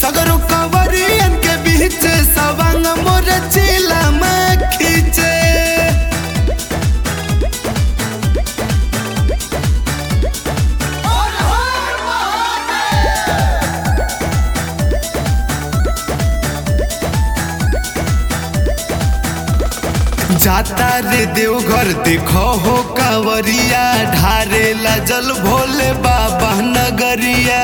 सगरो कवरियन के बीच सवांग मोर चिला में खींचे जाता रे देवघर देखो हो कांवरिया ढारेला जल भोले बाबा नगरिया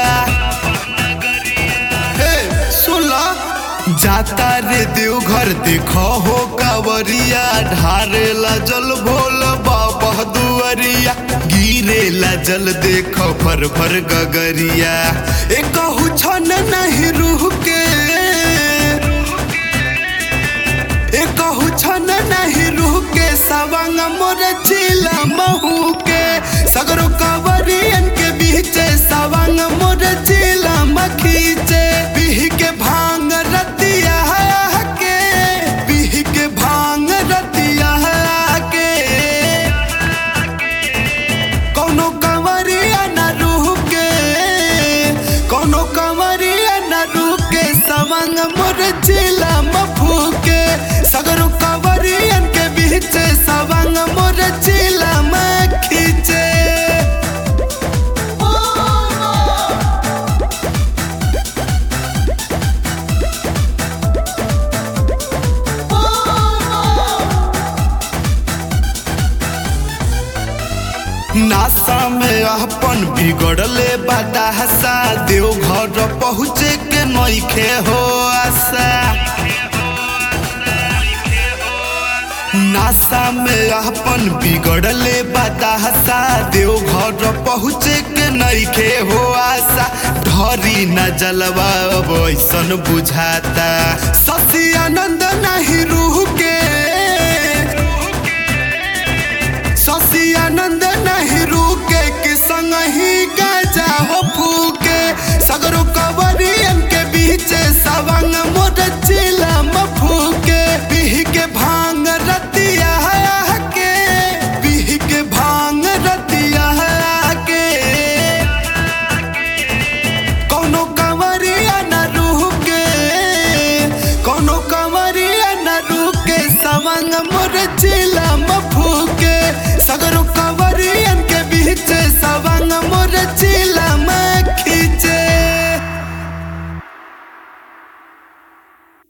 हे सुला जाता रे देवघर देखो हो कांवरिया ढारेला जल भोले बाबा दुआरिया गिरेला जल देखो फर फर गगरिया एक छन नहीं रूह के एकहु छन नहीं रूह के सवांग मोर चिला महू के सगरो कवरियन के बीच सवांग मोर चिला मखीचे बिह के भांग रतिया के बिह के भांग रतिया के कौनो कंवरिया न रूह के कौनो कंवरिया न रूह के सवांग मोर चिला मफू के सगरो कंवरियन के बीच सवांग मोर चिला में खींचे नासा में अपन बिगड़ले बादासा देव घर पहुँचे के नइखे हो आशा नासा में अपन बिगड़ले बादासा देव घर पहुँचे के नइखे हो आशा ढरी न जलवा अब ऐसन बुझाता शशि आनंद नहीं रूह के शशि आनंद नहीं रुके कि संग ही गजा हो